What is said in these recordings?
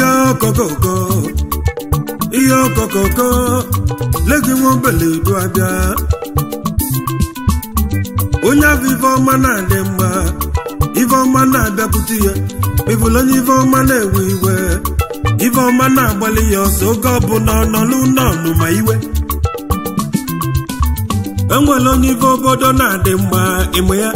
ihe okokoko ihe okokoko legi nwa obele edu abịa onye afọ ife ọma na-adị mma ife ọma na-abịakwute ya ịbụla onye ife ọma na-ewe iwe ife ọma na-agbalị ya ọsọ oge ọbụla ọnọlụ nọnụ ma iwe enwere onye ife obodo na-adị mma ịmụ ya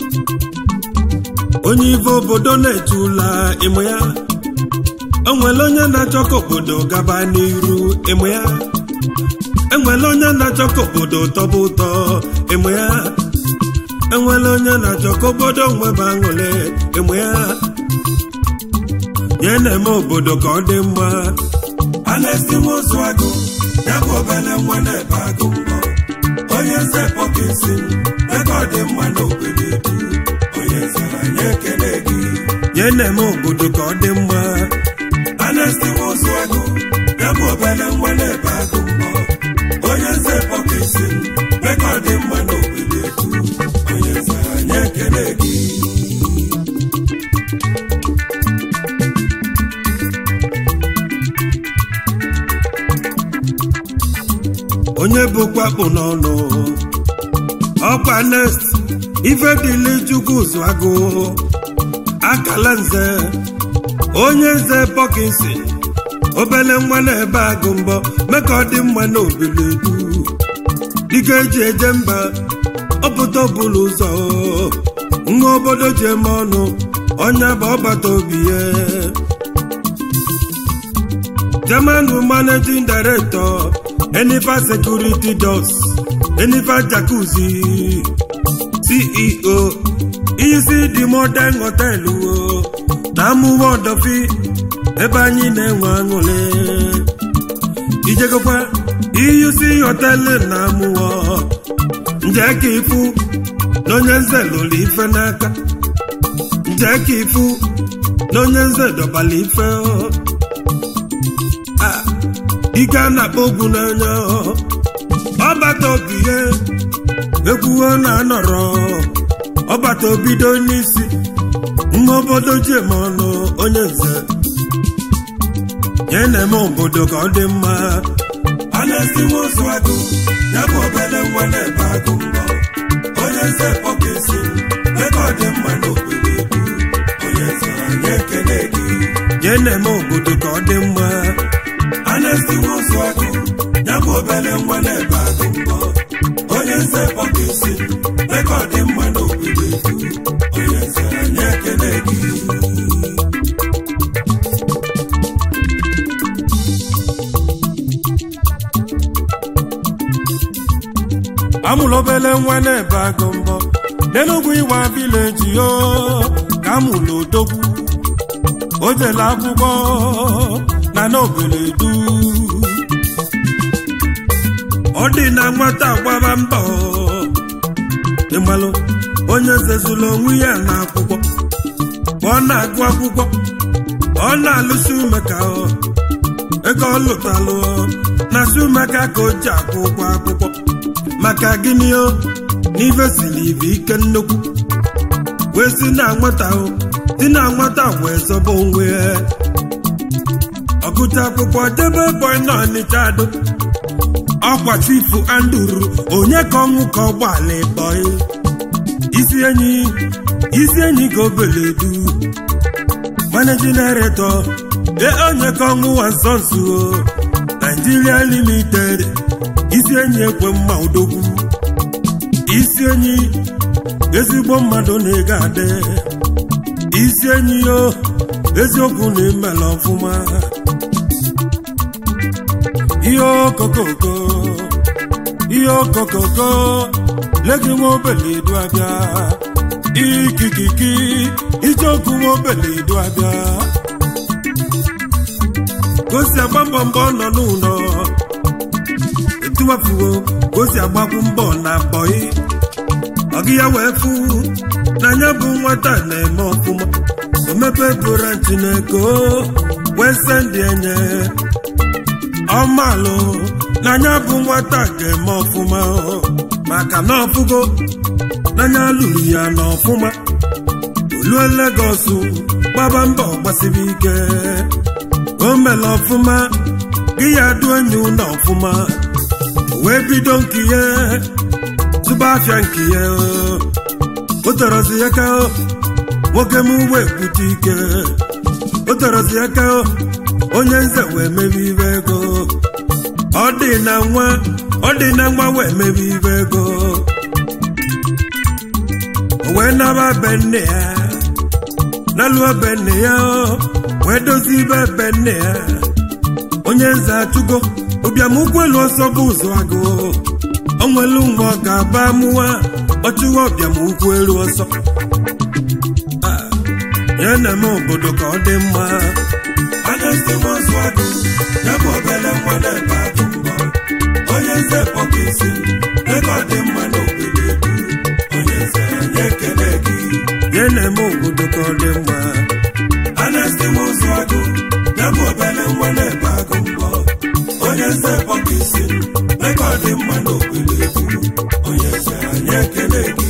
onye ife obodo na-eche ụla ịmụ ya enwere onye na-achọ ka obodo gaba n'iru ịmụ ya enwere onye na-achọ ka obodo tọba ụtọ ịmụ ya enwere onye na-achọ ka obodo nweba aṅụrị ịmụ ya ya na-eme obodo ka ọ dị mma a na-esiwe ozu agụ ya bụ obere nwa na-ebe agụ mbọ onye nze pọkesi ebe ọ dị mma n'obodo edu onye nze anyị ekele gị ya na-eme obodo ka ọ dị mma a na-esiwe ozu agụ ya bụ obere nwa na-ebe agụ mbọ onye nze pọkesi ebe ọ dị mma n'obodo edu onye nze anyị ekele gị onye bụkwa kpụ n'ọnụ ọkwa nest ife dịle chukwu zụ agụ akala nze onye nze pọkinsi obele nwa na-ebe agụ mbọ mee ka ọ dị mma n'obili edu dịka eji eje mba ọpụta ọbụla ụzọ nwa obodo ji eme ọnụ ọnya bụ ọgbata obi ya German managing director Enifa Security Doors Enifa Jacuzzi CEO isi dị modern hotel o na amụwa ọdọfi ebe anyị na-enwe aṅụrị ijegokwa iyusi họtelụ na amụwa nje ka ifu na onye nze lụrụ ife n'aka nje ka ifu na onye nze dọbala ife o ike a na-akpọ ogwu n'anya ọbata obi ihe ekwuo na anọrọ ọbata obido n'isi nwa obodo ji eme ọnụ onye nze ya na-eme obodo ka ọ dị mma a na-esiwe ụzụ agụ ya bụ obere nwa na-ebe agụ mbọ onye nze pọkesi ebe ọ dị mma n'obodo edu onye nze anyị ekele gị ya na-eme obodo ka ọ dị mma a na-esiwe ụzụ agụ ya bụ obere nwa na-ebe agụ mbọ onye nze pọkesi ebe ọ dị mma n'obodo edu onye nze anyị ekele gị amụrụ obere nwa na-ebe agụ mbọ n'enugwu ịwa vileji yo ka amụrụ odogwu o jele akwụkwọ na n'obere du ọ dị na nwata gbaba mbọ ịmalụ onye zezuru onwe ya na akwụkwọ ka ọ na-agụ akwụkwọ ọ na-alụsi umeka ego ọ lụtalụ na si umeka ka o ji akwụ ụgwọ akwụkwọ maka gịnị o n'ife siri ibe ike nnukwu wee si na nwata o si na nwata wee zọba onwe ya ọgụta akwụkwọ debe bọị na ọnịcha adụ ọkwa chifu anduru onye ka ọnwụ ka ọgbala bọị isi enyi isi enyi ka obele du managing director e onye ka ọnwụ wa nsọ nso Nigeria limited isi enyi ekwe mma odogwu isi enyi ezigbo mmadụ na-ego adị isi enyi yo eziokwu na imela ọfụma ihe okokoko ihe okokoko legi nwa obele edu abịa ikikiki ijeokwu nwa obele edu abịa gosi agba mbọ mbọ nọ n'ụlọ etuwafuo gosi agbakwu mbọ na bọị ọgị ya wee fụ n'anya bụ nwata na-eme ọfụma omepe branchi na ego wee sendị enye ọmalụ n'anya bụ nwata ga-eme ọfụma maka na ọfụgo n'anya lụrụ ya n'ọfụma olue Legọs gbaba mbọ gbasiri ike o mere ọfụma gị ya du enyi ụlọ ọfụma wee bido nke ya tụba afịa nke ya o torozi ya ka nwoke m wee bute ike o torozi ya ka onye nze wee mebe ibe ego ọ dị na nwa ọ dị na nwa wee mebe ibe ego o wee naba be nne ya naluo be nne ya wee dozie ibe be nne ya onye nze achụgo ụbịam ụkwụelu ọsọ bụ ụzọ agụ o nwelu nwa ọ ga-aba mụwa ọchụwa ọbịam ụkwụ elu ọsọ ya na-eme obodo ka ọ dị mma anya si nwazu agụ ya bụ obele nwa na-ebe agụ mbọ onye nze kpọka isi ebe ọ dị mma n'obodo ebu onye nze anyị ekele gị ya na-eme obodo ka ọ dị mma anya si nwazu agụ ya bụ obele nwa na-ebe agụ mbọ onye nze kpọka isi ebe ọ dị mma n'obodo ebu onye nze anyị ekele gị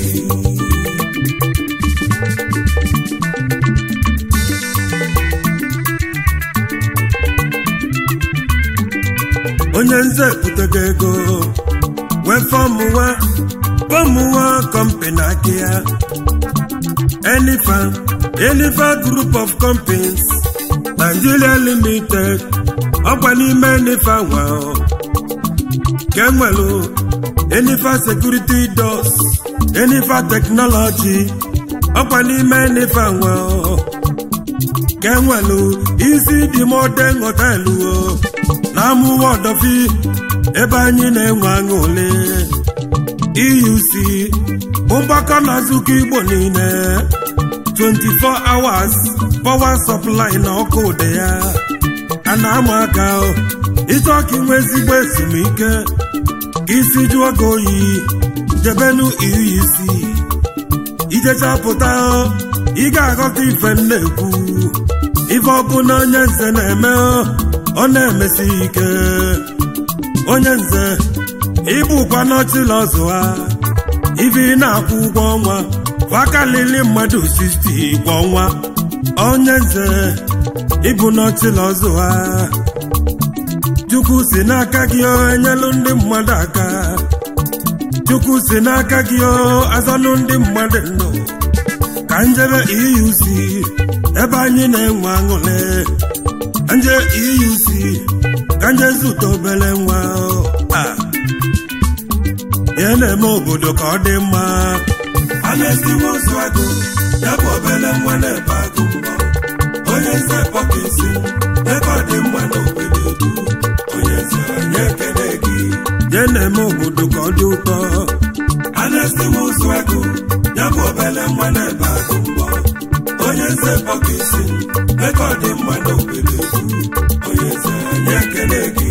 onye nze butego ego wee fọmụwa fọmụwa kọmpani aka ya enifa enifa group of companies nigeria limited ọkwa n'ime enifa nwa ka enwelu enifa security doors enifa technology ọkwa n'ime enifa nwa ka enwelu isi dị modern họtelụ na-amụwa ọdọfi ebe anyị na-enwe aṅụle euc bụ mgbakọ na nzukọ igbo niile 24 hours power supply na ọkụ ụdị ya a na-ama aka ịchọ ka inwe ezigbo ezumike ka isi jụọ gị oyi jebenu euc ijechapụta ị ga-aghọta ife m na-ekwu ife ọbụla onye nze na-eme ọ na-emesi ike onye nze ịbụkwa n'ọchịla ọzụ ha ibe ị na-akwụ ụgwọ ọnwa kwakalili mmadụ 60 kwa ọnwa onye nze ịbụ n'ọchịla ọzụ ha chukwu si n'aka gị enyelụ ndị mmadụ aka chukwu si n'aka gị azanụ ndị mmadụ ndụ ka njebe euc ebe anyị na-enwe aṅụle nje euc ka nje zụta obere nwa ya na-eme obodo ka ọ dị mma a na-esiwe ozu agụ ya bụ obere nwa na-ebe agụ mbọ onye nze kpọka isi ebe ọ dị mma n'obodo edu onye nze anyị ekele gị ya na-eme obodo ka ọ dị ụtọ a na-esiwe ozu agụ ya bụ obere nwa na-ebe agụ mbọ onye nze kpọka isi ebe ọ dị mma n'obodo edu onye nze anyị ekele gị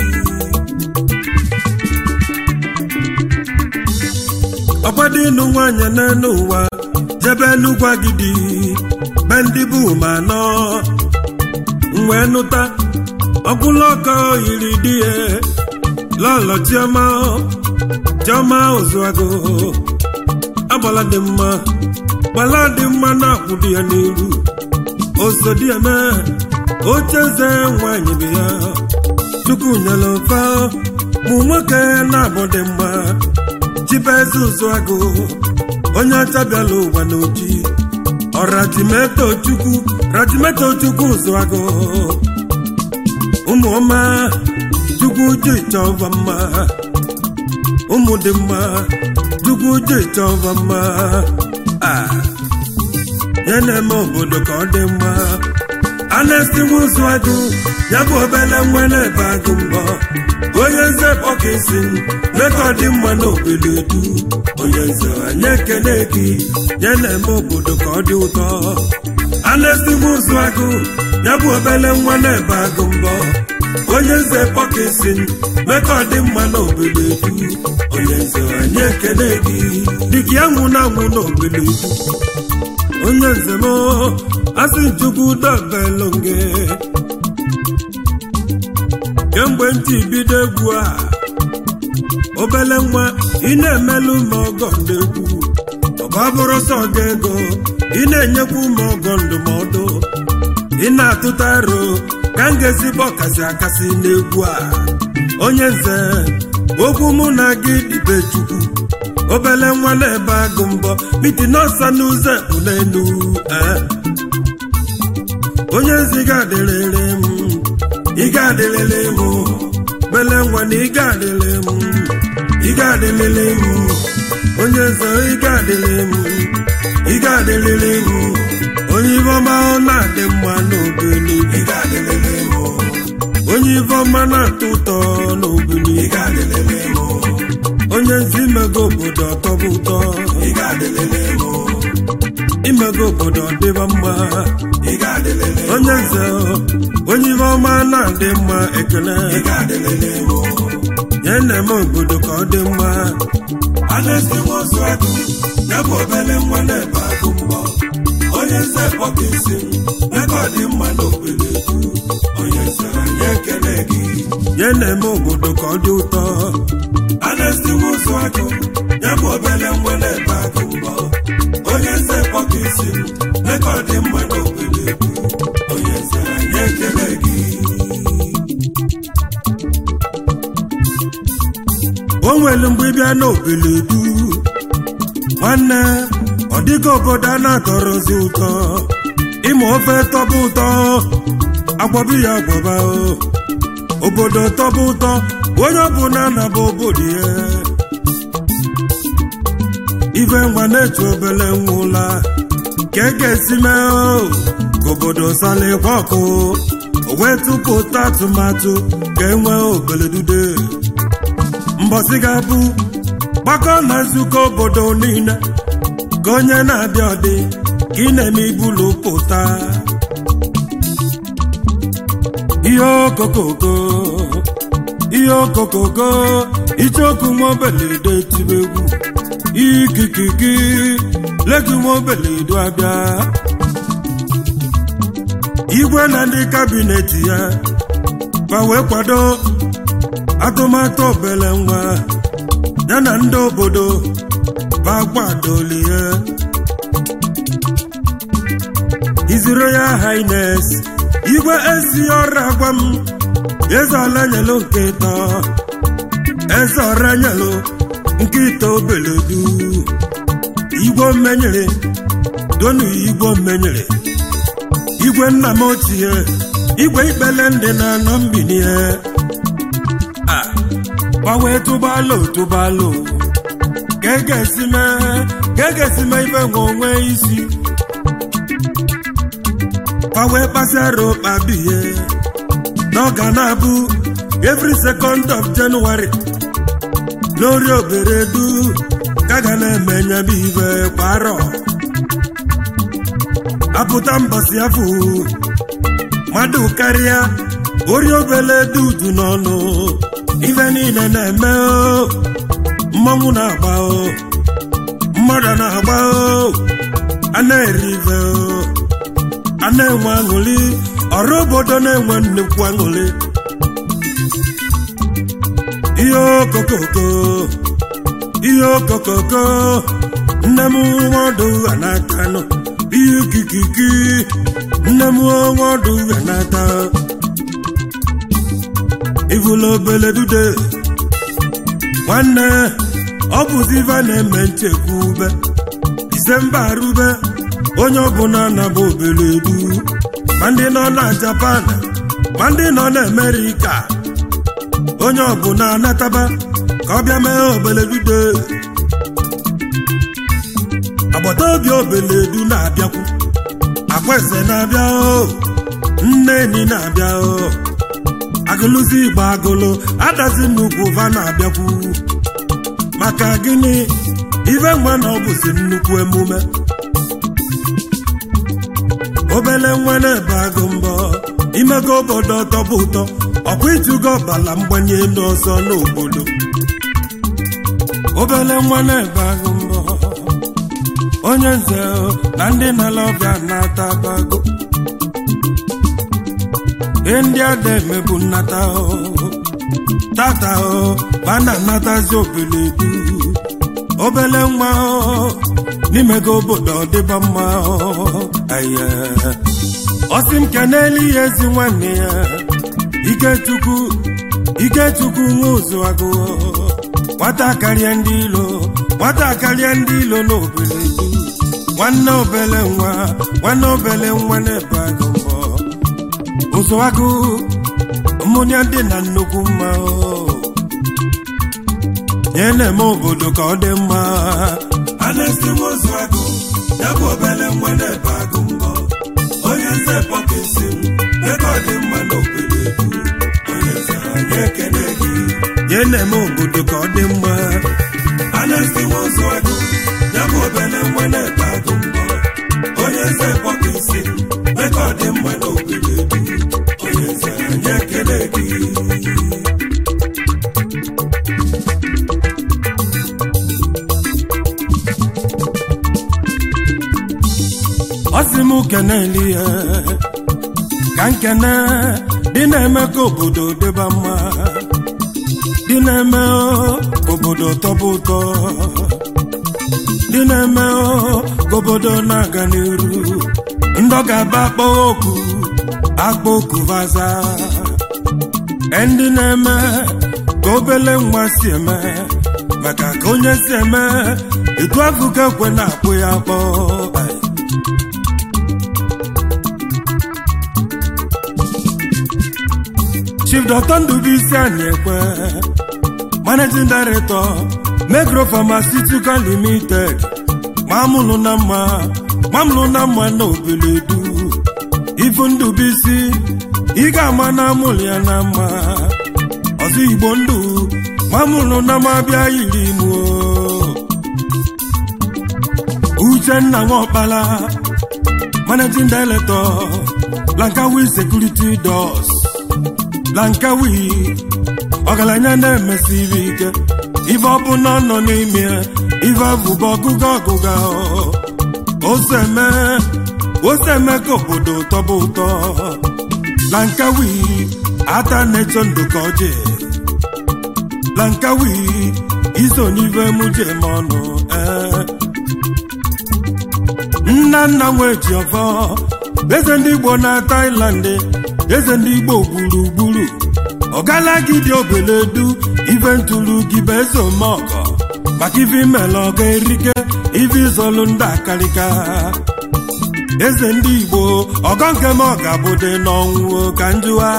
ọgbadị ịnụ nwaanyị n'elu ụwa jebe n'ugwu agidi be ndị bụ ma nọ wee nụta ọkwụla ọkọ yiri di ya lọlọ chioma chioma ozuago agbala dị mma gbala dị mma na-akwụ di ya n'iru osodi eme oche eze nwanyị bụ ya chukwu nyere mfa mụ nwoke na-abụ dị mma chibeze ụzụagụ onye ọcha bịala ụwa n'oji ọrajimeto chukwu rajimeto chukwu ụzụagụ ụmụọma chukwu ji chọva mma ụmụ dị mma chukwu ji chọva mma a ya na-eme obodo ka ọ dị mma a na-esiwe ụzụagụ ya bụ obele nwa na-ebe agụ mbọ onye nze kpọka isi meka ọ dị mma n'obodo edu onye nze anyị ekele gị ya na-eme obodo ka ọ dị ụtọ a na-esiwe ụzụ agụ ya bụ obele nwa na-ebe agụ mbọ onye nze kpọka isi meka ọ dị mma n'obodo edu onye nze anyị ekele gị dịka ya nwụ na anwụ n'obodo edu onye nze m asị chukwu dobelonge kemgbe ntị bido egwu a obele nwa ị na-emelụ ma ọgọ ndegwu ọga bụrụ sọ gị ego ị na-enyekwu ma ọgọ ndụmọdụ ị na-atụta aro ka m ga-ezigbo ọkasị akasị n'egwu a onye nze okwu mụ na gị dịbe chukwu obele nwa na-ebe agụ mbọ miti n'ọsa n'ụzọ ekpu n'elu onye nzi ga-adịrịrị m ị ga-adịrịrị m bele nwa na ị ga-adịrị m ị ga-adịrịrị m onye nze ị ga-adịrị m ị ga-adịrịrị m onye ibe ọma ọ na-adị mma n'obili ị ga-adịrịrị m onye ibe ọma na-atọ ụtọ n'obili ị ga-adịrịrị m onye nzi imego obodo ọtọbụ ụtọ ị ga-adịrịrị m imego obodo ọdịba mma ị ga-adịrịrị onye nze onye ibe ọma na-adị mma ekele ị ga-adịrịrị m nye na-eme obodo ka ọ dị mma a na-esiwe ozu agụ ya bụ obele nwa na-ebe agụ mbọ onye nze kpọka isi m ebe ọ dị mma n'obodo onye nze anyị ekele gị nye na-eme obodo ka ọ dị ụtọ a na-esiwe ozu agụ ya bụ obele nwa na-ebe agụ mbọ onye nze kpọka isi m ebe ọ dị mma n'obodo onye nze anyị ekele gị o nwere mgbe ị bịa n'obodo nwanne ọ dịghị obodo a na-atọrọzi ụtọ ịma ofe tọba ụtọ agbọbi ya agbọba obodo tọba ụtọ onye ọbụla na-aba obodo ya ife nwa na-eche obele nwa ụla ka e ga-esi mee ka obodo salikwa ọkụ o wee tụpụta atụmatụ ka e nwee obeledude mbọsị ga-abụ gbakọ na nzukọ obodo niile ka onye na-abịa ọdị ka ị na-eme ibulu pụta ihe okokoko ihe okokoko icheoku nwaobeledo tibe egwu ikikiki legi nwaobeledo abịa igwe na ndị kabinet ya ma wee kwado atụmatụ obele nwa ya na ndị obodo bagbadolie His Royal Highness igwe ezi ọra gwa m eze ọla nyelu nke ịtọ eze ọra nyelu nke ịtọ obeledu igwe mmenyere donu igwe mmenyere igwe nna m ochie igwe ikpele ndị na-anọ mbinie gbanwee tụbalụ tụbalụ ka e ga-esi mee ka e ga-esi mee ife nwe onwe isi gbanwee kpasịara ụkpa bihe na ọ ga na-abụ every second of January n'ori oberedu ka ga na-eme nyebe ife kwa arọ apụta mbọsị afọ mmadụ karịa ori obele dudu n'ọnụ ife niile na-eme mmanwụ na-agba mmadụ na-agba a na-eri ife a na-enwe aṅụrị ọrụ obodo na-enwe nnukwu aṅụrị ihe okokoko ihe okokoko nne m nwadụ ha n'aka nọ ihe ikikiki nne m nwadụ ha n'aka ivula obele dude nwanne ọ bụzi ife na-eme nchekwube disemba arube onye ọbụla na-aba obele edu ma ndị nọ na japan ma ndị nọ na amerịka onye ọbụla anataba ka ọ bịa mee obele dude agbata obi obele edu na-abịakwu akwaeze na-abịa o nne enyi na-abịa o agụlụzi igbo agụlụ adazi nnukwu va na-abịakwu maka gịnị ife nwa na ọ bụzi nnukwu emume obele nwa na-ebe agụ mbọ imego obodo tọbụ ụtọ ọkwa ịtụgo ọbala mgbanye elu ọzọ n'obodo obele nwa na-ebe agụ mbọ onye nze na ndị na-ala ọbịa na-ata abago ihe ndị a na-emebu nnata tata ma na-anatazi obele du obele nwa n'imego obodo ọdịba mma ihe ọsị m kenelu ya ezi nwanne ya ikechukwu ikechukwu nwa ụzụ agụ nwata karịa ndị ilo nwata karịa ndị ilo n'obele du nwanne obele nwa nwanne obele nwa na-ebe agụ mbọ ụzụ agụ mmụnya dị na nnukwu mma o nye na-eme obodo ka ọ dị mma anesti nwozu agụ ya bụ obele nwa na-ebe agụ mbọ onye nze pọkesi m ebe ọ dị mma n'obodo edu onye nze anyị ekene gị nye na-eme obodo ka ọ dị mma anesti nwozu agụ ya bụ obele nwa na-ebe agụ mbọ onye nze pọkesi m ebe ọ dị mma n'obodo edu onye nze anyị ekene gị ọ sị m keneli ya ka nkene dị na-eme ka obodo dịba mma dị na-eme ka obodo tọba ụtọ dị na-eme ka obodo na-aga n'iru ndị ọ ga-aba akpọ oku akpọ oku vaza ndị na-eme ka obele nwa si eme maka ka onye si eme etu akụkọ ekwe na-akpụ ya akpọ Ai. Chief Dr. Ndubuisi Anyekwe Managing Director Megro Pharmaceutical Limited mamụlụ na mma mamụlụ na mma na obeledu ifu Ndubuisi ị ga-ama na amụlụ ya na mma ọzọ Igbo ndụ mamụlụ na mma bịa yiri imo Uchenna Nwokpala Managing Director Lankawi Security Doors lankawi ọgaranya na-emesiri ike ife ọbụla nọ n'ime ife abụba ọgụga ọgụga oseme oseme ka obodo tọba ụtọ lankawi ata na-echo ndụ ka ọjị lankawi iso n'ife muje ma ọnụ ee nna nna nwe ji ọfọ eze ndị igbo na Thailand eze ndị igbo gburugburu ọgalagidi obeledu ife ntụrụ gị bụ eze omeọgọ maka ife imela ọga erike ife izọlụ ndị akarịka eze ndị igbo ọgọ nke m ọga bụde n'ọnwụ ka njụwa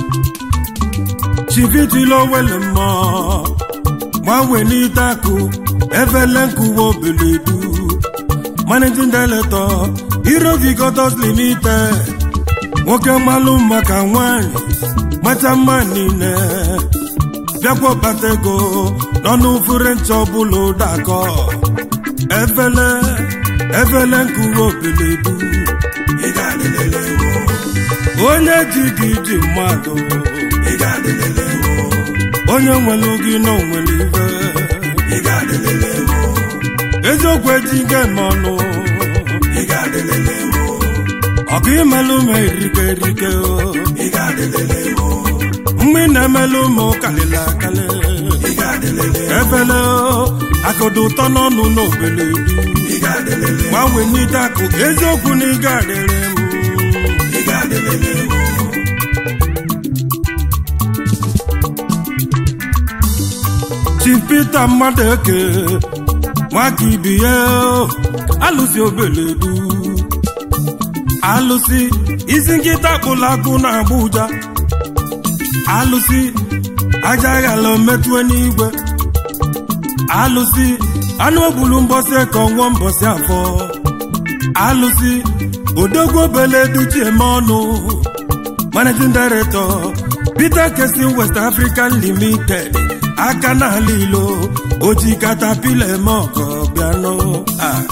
chivitilo wele mmụọ gbanwe n'ite akụ efele nkuwa obeledu managing director Irovigotos Limited nwoke mmalụ maka nwanyị macha mma niile bịakwa kpata ego n'ọnụ french ọbụla ụdakọ efele efele nkuwa obeledu ị ga-adịlele ewu onye ji gị ji mmadụ ị ga-adịlele ewu onye nwere gị na onwere ife ị ga-adịlele ewu eziokwu eji gị eme ọnụ ị ga-adịlele ewu ọgụ imelụ m erike erike o ị ga-adịlele ewu mgbe ị na-emelụ ụmụ kalịla akalị ị ga-adịlele efele akụdụ ụtọ n'ọnụ n'obele du ị ga-adịlele gbanwee n'ide akụ eziokwu na ị ga-adịrị m ị ga-adịlele ewu Chief Peter mmadụ eke nwaka ibi ya alụsi obele du alụsi isi nkịta kpụrụ akpụ na Abuja alụsi aja aghala metụe n'igwe alụsi anụ ogbulu mbọsị ka ọnwụọ mbọsị afọ alụsi odogwu obele duchi eme ọnụ managing director Peter Kesin West African Limited aka n'ala ilo oji katapila eme ọkọ bịanụ ah.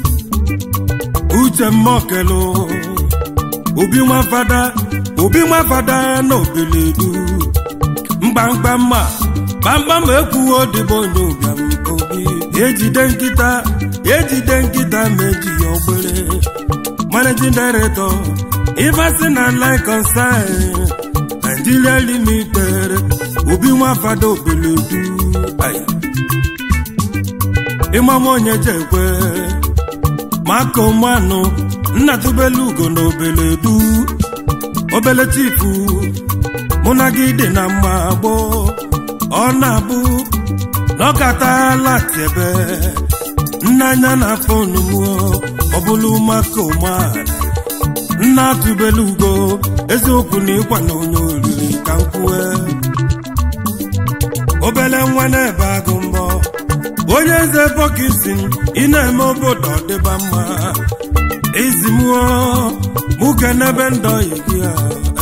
uche mmokelu obi nwafada obi nwafada na obeledu mgbamgba mma kpamkpam ekwughị odibo onye ụbịam obi ejide nkịta ejide nkịta ma eji ya ogbere managing director Iverson na line concern Nigeria limited obi nwafada obeledu Aye. ịmam onye jekwe maka ụmanụ nna tụbelu ugo na obele du obele chifu mụ na gị dị na mma gboo ọ na-abụ na ọ gatala tiebe nnanya na fonu m ọ bụlụ maka ụmụala nna tụbelu ugo eziokwu na ịkwa na onye oriri ka m kwue obele nwa na-ebe agụ mbọ onye eze bọkisi ị na-eme obodo ọdịba mma izimụọ mụke n'ebe ndọ gị a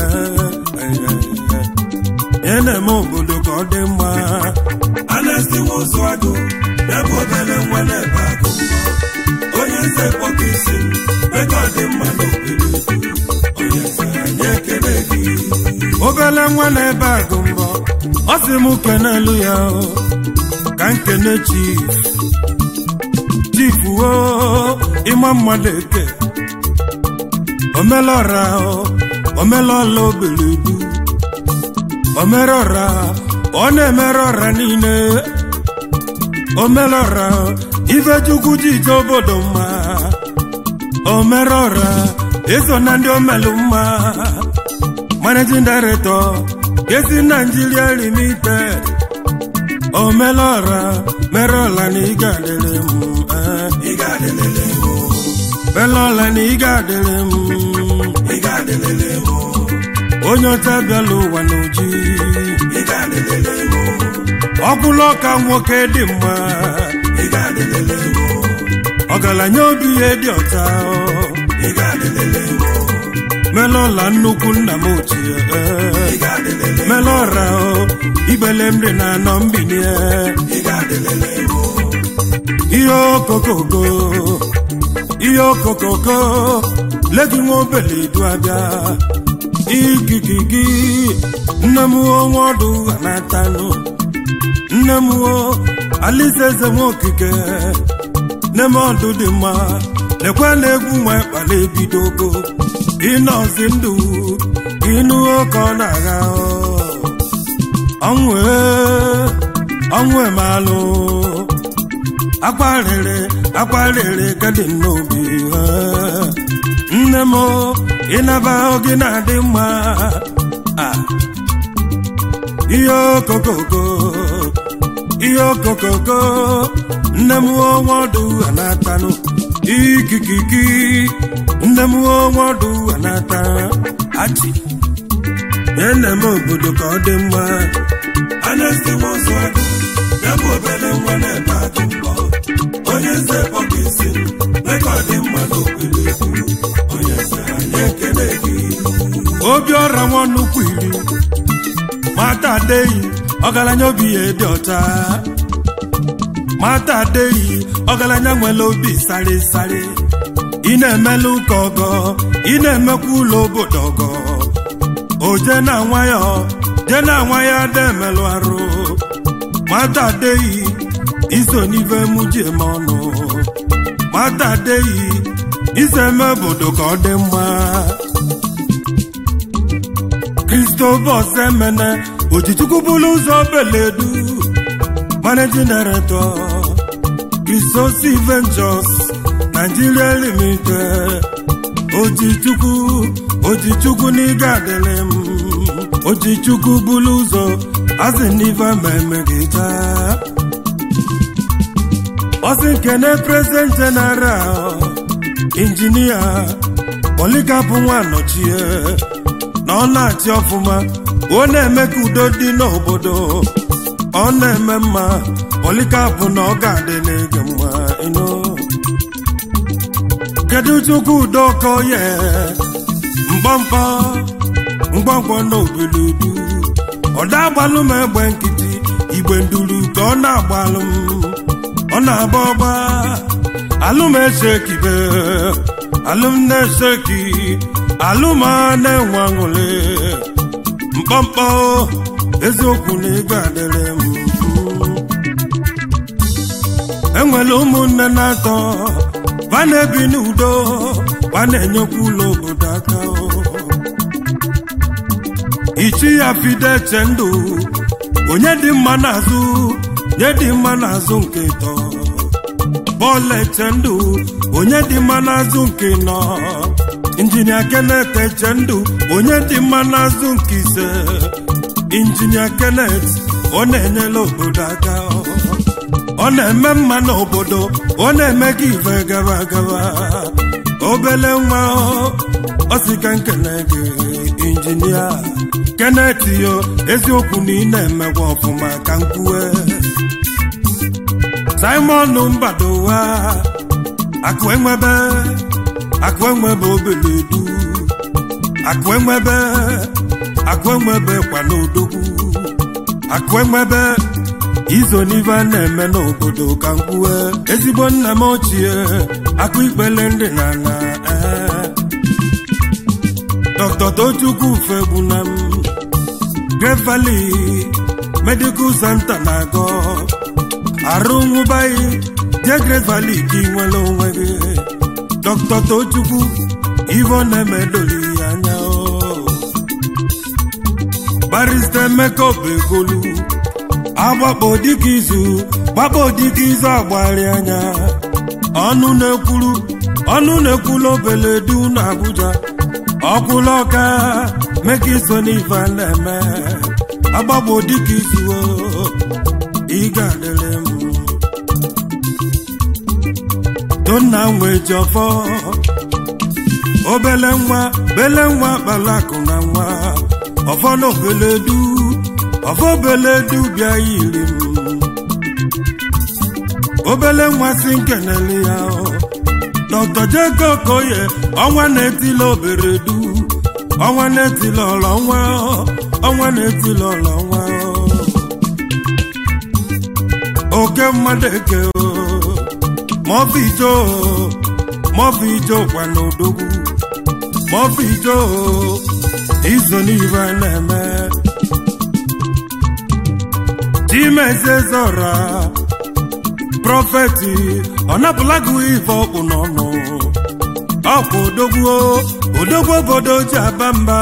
ị na-eme obodo ka ọ dị mma anesti nwozu agụ ebe obere nwa na-ebe agụ mbọ onye eze kpọka isi ego ọ dị mma n'obodo onye eze anyị ekele gị obele nwa na-ebe agụ mbọ ọ sị m kenelu ya o, ka nkene chief chief o ịma mmadụ eke omelọra o, omelọla obeledu omerọra ọ na-emere ọra niile omelọra ifechukwu jije obodo mma omerọra eso na ndị omelu mma managing director kesi Nigeria limited omelọra merọla na ị ga-adịrị m eh. ị ga-adịlele m melọla na ị ga-adịrị m ị ga-adịlele m onye ọcha bịala ụwa n'oji ị ga-adịlele m ọkwụla ọka nwoke dị mma ị ga-adịlele m ọgaranya obi ihe dị ọcha ị ga-adịlele m melọla nnukwu nna m ochie ị ga-adịlele m melọra igbele m dị na anọ mbinie ị ga-adịlele m ihe okokoko ihe okokoko legi nwa obele du abịa igigigi nne m onwe ọdụ ha na-atanụ nne m o alisa eze nwa okike nne m ọdụ dị mma lekwa na egwu nwa ịkpala ebidogo ịnọzi ndụ ịnụ oke ọ na-agha ọnwụ ee, ọnwụ emalụ akwarịrị akwarịrị gadi n'obi eh. nne m ịnaba oge na-adị mma Ah. ihe okokoko ihe okokoko nne m onwe ọdụ ha na-atanụ ikikiki nne m onwe ọdụ ha na-ata achị ene m obodo ka ọ dị mma anesti nwozu agụ ebe obere nwa na-ebe agụ mbọ onye eze kpọka isi ego ọ dị mma n'obodo onye eze anyị ekele gị obi ọra nwa nnukwu iri mata adeyi ọgaranya obi ya dị ọcha mata adeyi ọgaranya nwere obi sari sari ị na-emelụ ụka ọgọ ị na-emekwa ụlọ obodo ọgọ oje na nwa ya je na nwa ya ada emelụ arụ mata adeyi iso n'ife mụ ji eme ọnụ mata adeyi iso eme obodo ka ọ dị mma Christopher Semene Ojichukwu bụrụ ụzọ beledu Managing Director Christosi Ventures Nigeria Limited Ojichukwu Ojichukwu n'ịga adịrị m Ojichukwu bụrụ ụzọ asị n'ife ma emegide Ọsị nkene President General Injinia Polikapụ Nwanọchie na ọ na-achị ọfụma ọ na-eme ka udo dị n'obodo ọ na-eme mma polikapụ na ọ ga-adị n'ege mma ịnụ kedu chukwu udo ka oye mgbamkpọ mgbamkpọ na obeludu ọ na-agbalụ m egbe nkịtị igbe nduru ka ọ na-agbalụ m ọ na-agba ọgba alụm esekibe alụm na-eseki alụm a na-enwe aṅụrị mkpọmkpọ eziokwu na ego adịrị m enwere ụmụnne na-atọ va na-ebi n'udo va na-enyekwa ụlọ obodo aka ichi ya fide eche ndụ onye dị mma n'azụ nye dị mma n'azụ nke ịtọ bọọlụ eche ndụ onye dị mma n'azụ nke nọ injinia Kenneth Echendụ onye dị mma n'azụ nke ise injinia Kenneth ọ na-enyela obodo aka ọ na-eme mma n'obodo ọ na-eme gị ife gaba gaba obele nwa ọ sị ka nkene gị injinia Kenneth yo eziokwu na ị na-emekwa ọfụma ka nkwue Simon Mbadowa akụ enwebe akụ enwebe obele du akụ enwebe akụ enwebe kwa n'odogwu akụ enwebe izo n'ife a na-eme n'obodo ka mkwue ezigbo nna m ochie akụ ikpele ndị na na Dr. Tochukwu fegbuna m Great Valley Medical Center na-agọ arụ nwụbaghị jee Great Valley ka ị nwere onwe gị Dr. Tochukwu ivo na-emedoli ya anya barista Emeka Obegolu agbakpo dịka izu gbakpo dịka izu agbari anya ọnụ na-ekwuru ọnụ na-ekwulu obele du na Abuja ọkwụla ọka meka iso n'ife a na-eme agbagbo dịka izu ị ga-adịrị m tonna nwee ji ọfọ obele nwa bele nwa kpalakụ na nwa ọfọ na obele du ọfọ obele du bịa yiri m obele nwa si nkenele ya Dr. Jacob Koye ọnwa na-etila obere du ọnwa na-etila ọlọ nwa ọnwa na-etila ọlọ nwa oke mmadụ eke maọbụ ijo maọbụ ijo kwa n'odogwu maọbụ ijo izo n'ife na-eme chimezezora prọfeti ọ napụla gị ife ọkpụ n'ọnụ ọkwa odogwu odogwu obodo ji aba mba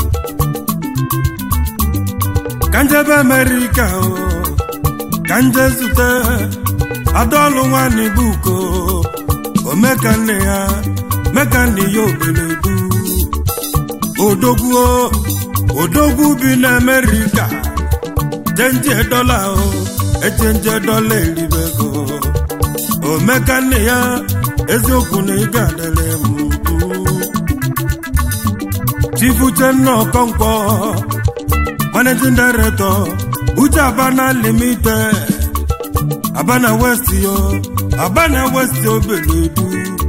ka njebe amerịka ka nje zute adaọlụ nwanne buko omeka nne ya meka nne ya obeledu odogwu odogwu bi na amerịka chenje dọla echenje dọla eribego omeka nne ya eziokwu na ị ga-adịrị m chifu Uchenna Okonkwo managing director uche abana limited abana west yo abana west obeledu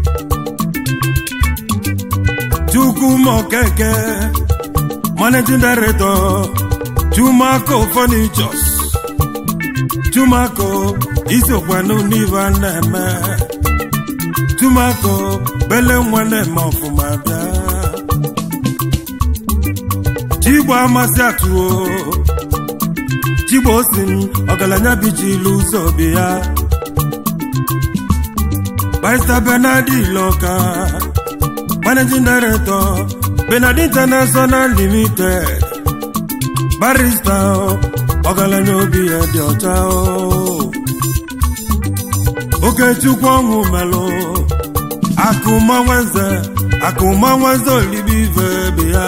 chukwuma okeke managing director chumako furnitures chumako isokwanụ n'ive a na-eme chumako bele nwa na-eme ọfụma bịa chigbo amasị atụo chigbo si m ọgaranya bichilu ụzọ bi ya barista benadi iloka managing director benadi international limited barista ọgaranya obi ya dị ọcha okechukwu ọnwụ melụ akụmanweze akụmanweze olibi ive bi ya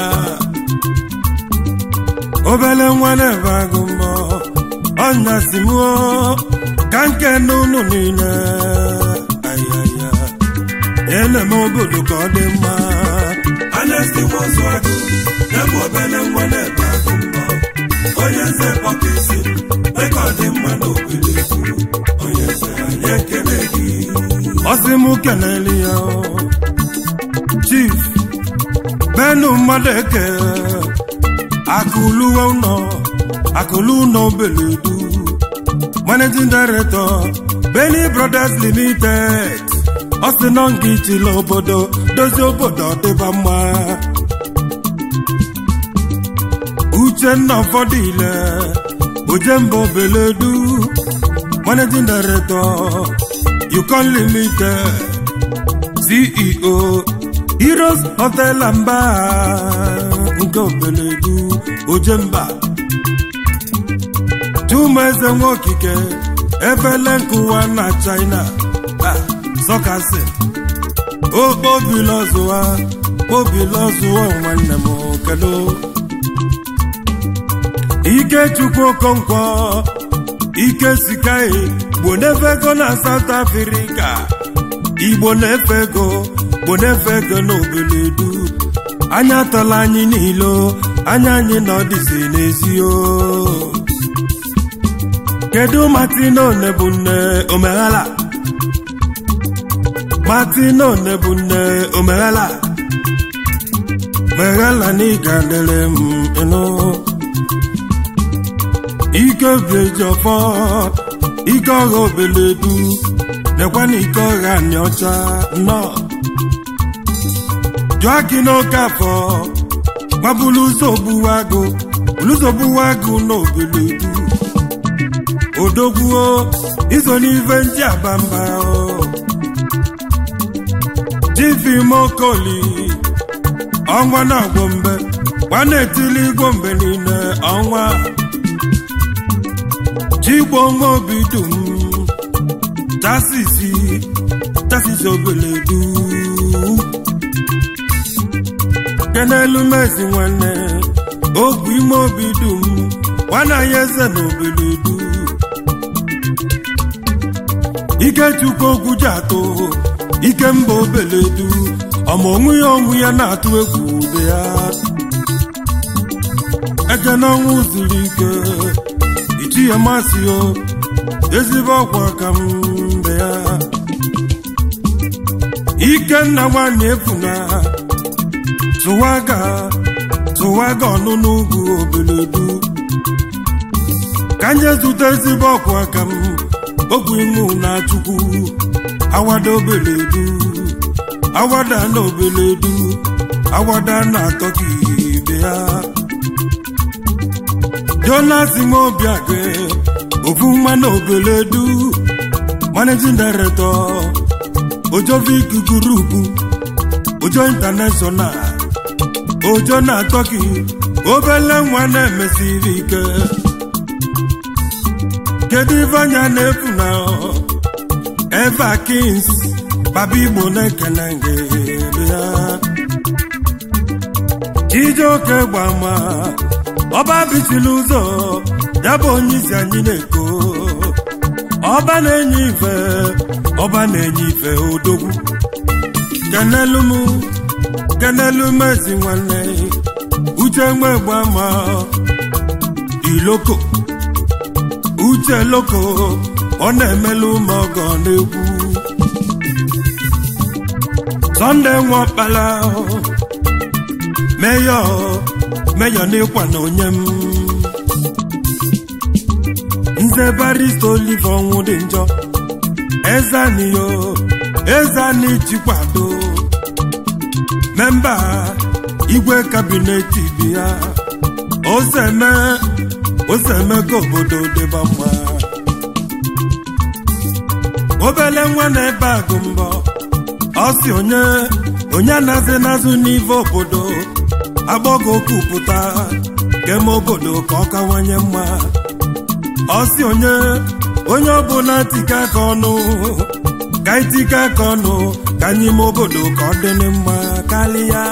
obele nwa na-ebe agụ mbọ ọnya si mụọ ka nke n'ụlọ niile ayaya na-eme obodo ka ọ dị mma anesti nwozu agụ na-ebe obele nwa na-ebe agụ mbọ onye nze kpọka isi mee ka ọ dị mma n'obodo ekwu onye nze anyị ekele gị ọsị m keneli ya chief benu mmadụ eke akụluwe ụlọ akụlu ụlọ obeledu managing director Benny Brothers Limited ọ sị nọ nga ichila obodo dozie obodo ọdịba mma Uchenna ụfọdụ ile Ojemba Obeledu managing director Yukon Limited CEO Heroes Hotel and Bar nke Obeledu Ojemba Chumeze Nwokike efele nkụwa na China sọkasị okpobilọzụwa kpobilọzụwa nwanne m kedu ikechukwu okonkwo ike sikai gbo na-efe ego na South Africa igbo na-efe ego gbo na-efe ego n'obodo anya tọla anyị niile anya anyị na ọdịzi n'ezi o kedu Martino Nebunne omeghala Martino Nebunne omeghala meghala na ịga dere m ịnụ ike obi eji ọfọ ike ọha obeledu nekwa na ike ọha anyị ọcha nnọọ jụọ gị n'oke afọ gbabulu ụzọ ogbuwa agụ ụzọ ogbuwa agụ n'obeledu odogwuo iso n'ife ndị abamba jifimokoli ọnwa na-agwọ mbe gwana etili igwo mgbe niile ọnwa jigbo nwa obi dum tasisi tasisi obeledu kenelu mezi nwanne ogwu ime obi dum nwana ya eze na obeledu ikechukwu ogwu ji atụ ike mba obeledu ọma onwe ya onwe ya na-atụ egwu ube ya eke n'ọnwụ zuru ike ichi ya masị o ezigbo ọkwa ka mbe ya ikenna nwanyị efuna tụwaga tụwaga ọnụnụ ugwu obeledu ka nye zute ezigbo ọkwa ka m ogwu imu na chukwu awada obeledu awada na obeledu awada na atọki ibe ya jonas mobiage ofu nwa na obeledu managing director ojovic group ojo international ojo na atọki obele nwa na-emesiri ike kedu ife anya na-efu na eva kings baba igbo na-ekele gị ya chijioke gbama ọba bichiri ụzọ ya bụ onye isi anyị na-eko ọba na-enye ife ọba na-enye ife odogwu kenelu m kenelu mezi nwanne uche nwe gbama iloko uche loko ọ na-emelu ma ọgọ n'egwu sọnde nwakpala meyọ meyọ n'ịkwa na onye m nze barista olive ọnwụ dị njọ ezaniyo ezani jikwado memba igwe kabinet bi ya ozeme ozeme ka obodo dịba mma obele nwa na-ebe agụ mbọ ọ si onye onye anazi nazụ n'ive obodo agbọgo kwupụta keme obodo ka ọ kawanye mma ọ si onye onye ọbụla tika aka ọnụ ka itika aka ọnụ ka anyị ime obodo ka ọ dịrị mma karịa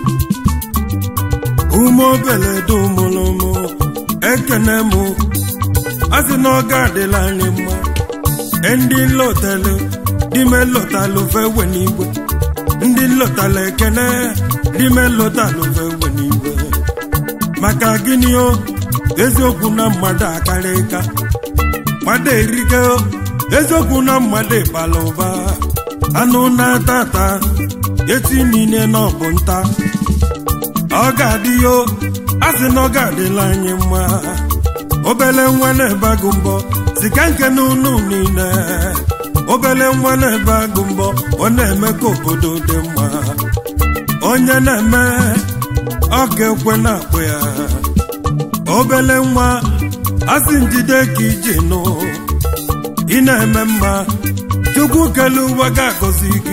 ume obele dumụlụmụ ekene mụ a sị na ọ ga-adịla anyị mma ndị nlotalụ dime lotalụ fewe n'igwe ndị nlotalụ ekene dime lotalụ fewe n'igwe maka gịnị o eziokwu na mmadụ akarịka mmadụ erike eziokwu na mmadụ ịbala ụba anụ na-ata ata echi niile na ọ bụ nta ọ ga-adị yo a sị na ọ ga-adịla anyị mma obele nwa na-ebe agụ mbọ si ka nke n'ụlọ niile obele nwa na-ebe agụ mbọ ọ na-eme ka obodo dị mma onye na-eme ọ ga-ekwe na-akpụ ya obele nwa asị njide ka iji nụ ị na-eme mma chukwu kele ụwa ga-agọzi gị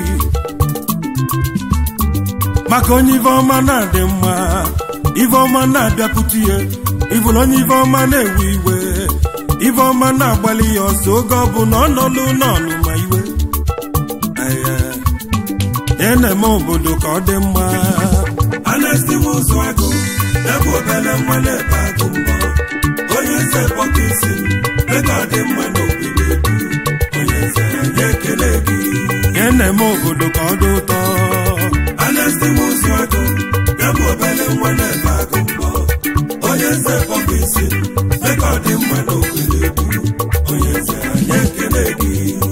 maka onye ife ọma na-adị mma ife ọma na-abịakwute ya ịbụrụ onye ife ọma na-ewe iwe ife ọma na-agbalị ya ọsọ oge ọ bụ na ọ nọlụ n'ọnụ ma iwe ya na-eme obodo ka ọ dị mma anesti ụzọ agụ ebe obele nwa na-ebe agụ mbọ onye nze kpọka isi ego ọ dị mma n'obodo edu onye nze anyị ekele gị ya na-eme obodo ka ọ dị ụtọ anesti ụzọ agụ ebe obele nwa na-ebe agụ mbọ onye nze kpọka isi ego ọ dị mma n'obodo edu onye nze anyị ekele gị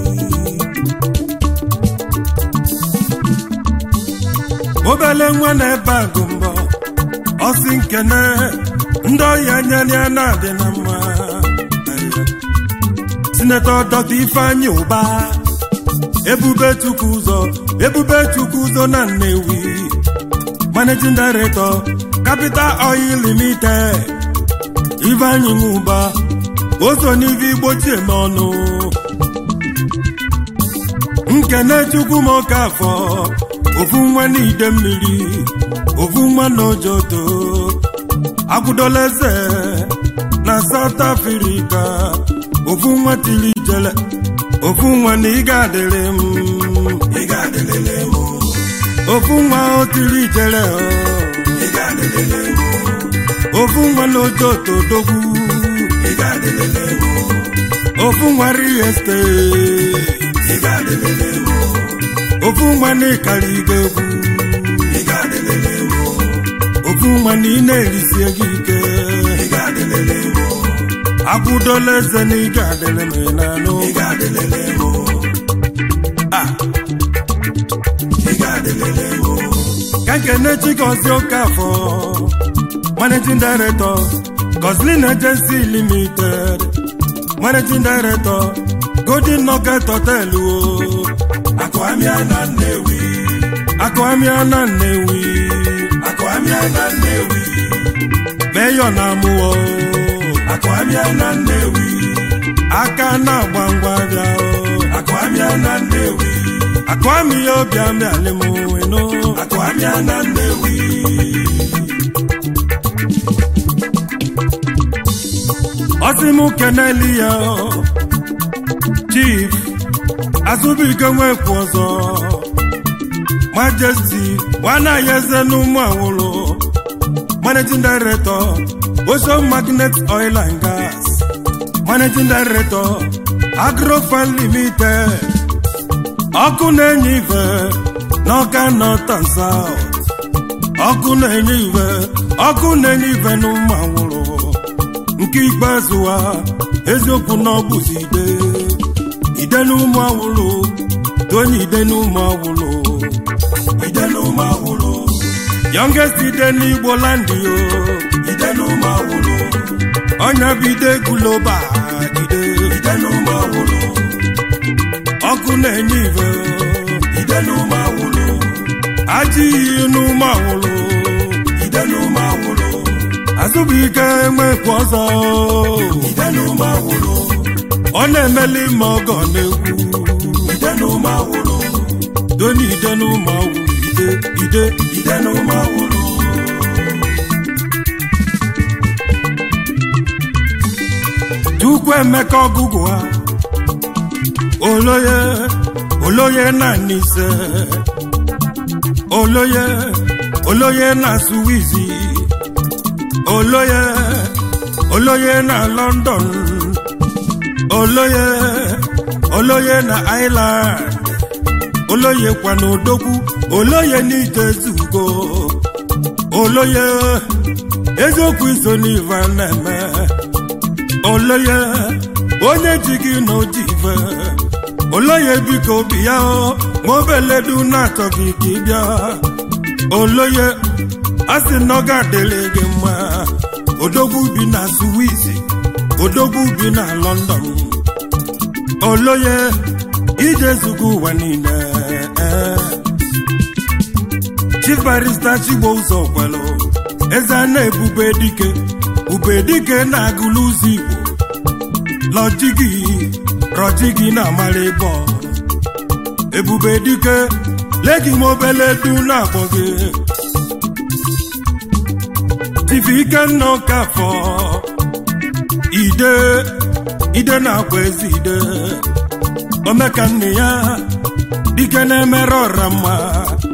obele nwa na-ebe agụ mbọ ọsị nkene ndị ọhịa nyere ya na-adị na mma sinetọ dọkta ifeanyị ụba ebube chukwu ụzọ ebube chukwu ụzọ na nnewi managing director capital oil limited ifeanyị nwụba oso n'ive igbochie n'ọnụ nkene chukwu m oke afọ ofu nwa n'ide mmiri ofu nwa n'ojoto agwụdola eze na South Africa ofu nwa tiri ijele ofu nwa na ị ga-adịrị m ị ga-adịlele m ofu nwa o tiri ijele o. ị ga-adịlele m ofu nwa n'ojoto dogwu ị ga-adịlele m ofu nwa real estate ị ga-adịlele m ofu nwa na ịkara ibe egwu ị ga-adịlele m ofu nwa na ị na-erisie gị ike ị ga-adịlele m akwụdola eze na ị ga-adịrị m n'anụ ị ga-adịlele m Ah, ị ga-adịlele m ka nkene chikozi okafọ managing director Goslin Agency Limited managing director Golden Nugget Hotel o akụamịa na Nnewi akụamịa na Nnewi akụamịa na Nnewi meyọ na amụọ akụamịa na Nnewi aka na-agba ngwa bịa o akụamịa na Nnewi akụamị ya obi amịalị m eno akụamịa na Nnewi ọsị m keneli ya chief azụbụike nwekwu ọzọ majesty nwanaghị eze n'ụmụ awụlụ managing director ocean magnet oil and gas managing director agrofan limited ọkụ na-enye ife n'ọka north and south ọkụ na-enye ife ọkụ na-enye ife n'ụmụ awụlụ nke ikpeazụ ha eziokwu na ọ bụzi ide ide n'ụmụ awụlụ tonye ide n'ụmụ awụlụ ide n'ụmụ awụlụ youngest ide n'igbo landi o ide n'ụmụ awụlụ ọnya bụ ide guloba ide ide n'ụmụ awụlụ ọkụ na-enye ive ide n'ụmụ awụlụ ajị iyi n'ụmụ awụlụ ide n'ụmụ awụlụ azụbụike enwekwu ọzọ ide n'ụmụ awụlụ ọ na-emeli ma ọgọ na-ekwu ide n'ụmụ awụlụ doni ide n'ụmụ awụlụ ide ide ide n'ụmụ awụlụ Chukwu emeka ọgụgụ ha oloye oloye na nise oloye oloye na suwizi oloye oloye na London oloye oloye na Ireland oloye kwa na odogwu oloye n'ije zugo oloye eziokwu iso n'ive na-eme oloye onye ji gị na oji ife oloye biko bịa ma obeledu na-achọghị ka ị bịa oloye a sị na ọ ga-adịrị gị mma odogwu bi na Swiss odogwu bi na London oloye ije zugo ụwa niile chief barista chigbo ụzọ kwelu eze a na-ebube dike ube dike na-agụlụ ụzọ igbo lọjigi rọjigi na amara ịbọ ebube dike legi m obele du na-akpọ gị tifi ikenna ọkafọ ide ide na-akwa ezi ide omeka nne ya dike na-emere ọra mma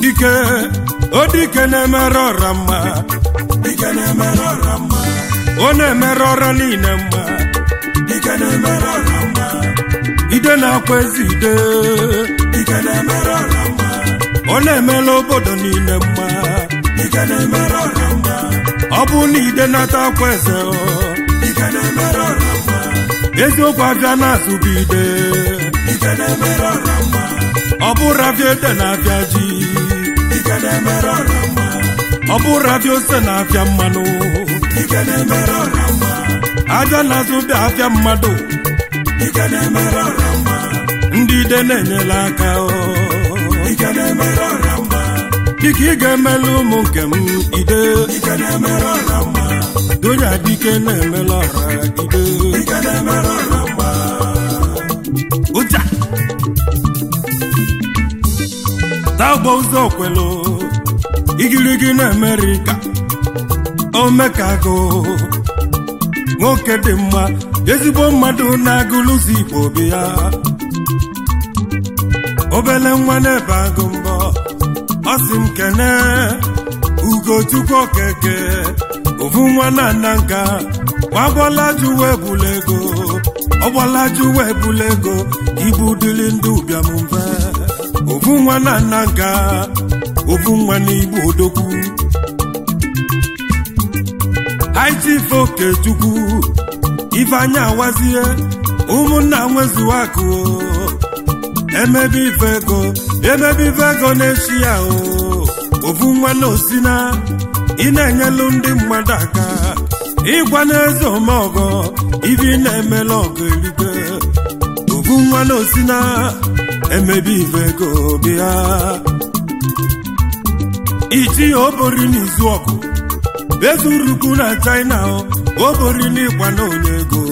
dike o dike na-emere ọra mma dike na-emere ọra mma ọ na-emere ọra niile mma dike na-emere ọra mma ide na-akwa ezi ide dike na-emere ọra mma ọ na-emela obodo niile mma dike na-emere ọra mma ọ bụ na ide nata akwa eze ọ, dike na-emere ọra mma eziokwu abịa na-azụbu ide dike na-emere ọra mma ọ bụrụ abịa ede na-abịa ji dike na-emere ọra mma ọ bụrụ abịa ose na-abịa mmanụ dike na-emere ọra mma abịa na-azụ bịa abịa mmadụ dike na-emere ọra mma ndị ide na-enyela aka ọ. dike na-emere ọra mma dịka ị ga-emela ụmụ nke m ide dike na-emere ọra mma donya dike na-emela ọra ide dike na-emere ọra mma ụja tagbo ụzọ kwelu igirigi na amerịka omekago nwoke dị mma ezigbo mmadụ na-agụlụzi igbo obi ya obele nwa na-ebe agụ mbọ ọ sị m kene ugochukwu okeke ofu nwa na nna nka gbagbọlaju wee bula ego ọgbọlaju wee bula ego ibu dịrị ndị ụbịam mfe ofu nwa na nna nka ofu nwa n'igbo odogwu haitife okechukwu ifeanya awazie ụmụnna nwezuwa akụ emebe ife ego emebe ife ego na-echi ya o ofu nwa na osina ị na-enyelu ndị mmadụ aka ịgwa n'eze omeọgọ ibi na-emela ọgụ erike ofu nwa na osina emebe ife ego bịa iji obori n'izu ọgụ ezurukwu na china obori n'ịgba na onye ego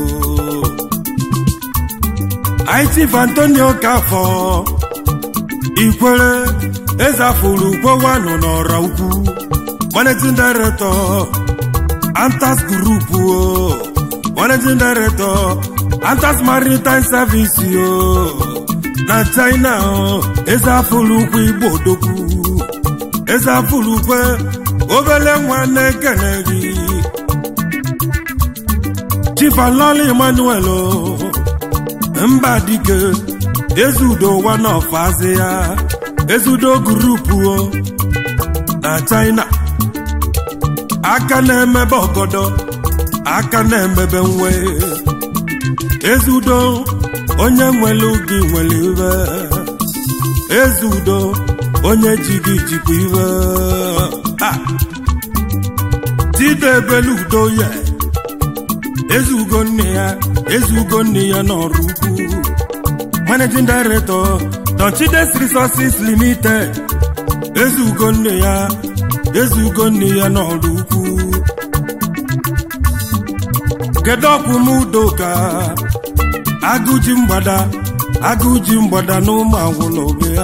itif antonio kafọ ikwere ezafuru ukwewanụ n'ọra ukwu managing director antas group o managing director antas maritime service o na china o ezafuru ukwu igbo odogwu ezafuru ukwe obele nwa na-ekene gị chifalọla emmanuel o mba dike ezudo one of azia ezudo gurupu o na china aka na-emebe ọgọdọ aka na-emebe nwe ezudo onye nwere gị nwere iwe ezudo onye ji gị jikwa iwe ha tidebelu udo ya ezugo nne ya ezugo nne ya n'ọrụ ukwu managing director Don Chides Resources Limited ezugo nne ya ezugo nne ya n'ọrụ ukwu kedu ọkwụ m udoka agụji mgbada agụji mgbada na ụmụ agwụla obe ya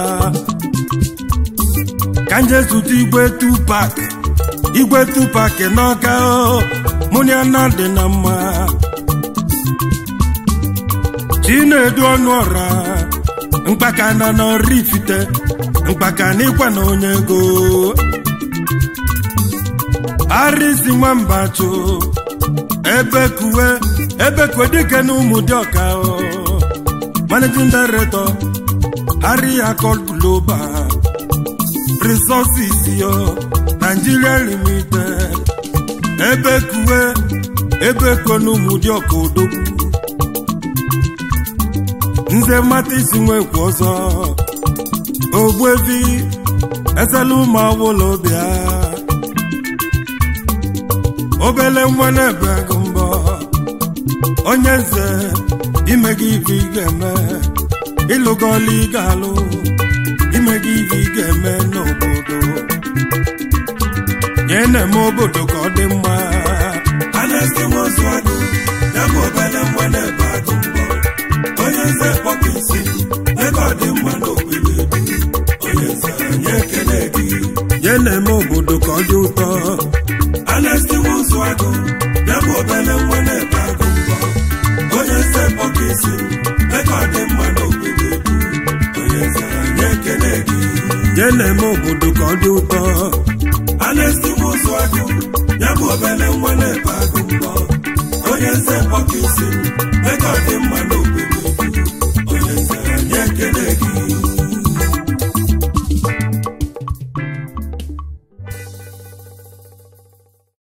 ka nje zụta igwe tupak igwe tupak n'ọka mụ na ya na dị na mma chinedu ọnụ ọra mkpaka na n'ọrụ ifite mkpaka na ịkwa na onye ego arịsi nwamba chụ ebe kuwe ebe kuwe dike na ụmụ dị ọka managing director ariakol global resources yo nigeria limited ebe kuwe ebe kuwe na ụmụ dị ọka odogwu nze mmata isi nwekwu ọzọ ogbuevi esela ụmụ awụla obia obele nwa na-ebe ego mbọ onye nze ime gị ife ị ga-eme ịlụgọla ị ga-alụ ime gị ife ị ga-eme n'obodo nye na-eme obodo ka ọ dị mma anesti nwozu agụ ya bụ obele nwa na-ebe agụ mbọ onye nze kpọpụ isi ebe ọ dị mma n'okpuru ebi onye nze anyị ekele gị nye na-eme obodo ka ọ dị ụtọ anesti nwozu agụ ya bụ obele nwa na-ebe agụ mbọ onye nze kpọpụ isi ebe ọ dị mma n'okpuru ebi onye nze anyị ekele gị jee na-eme obodo ka ọ dị ụtọ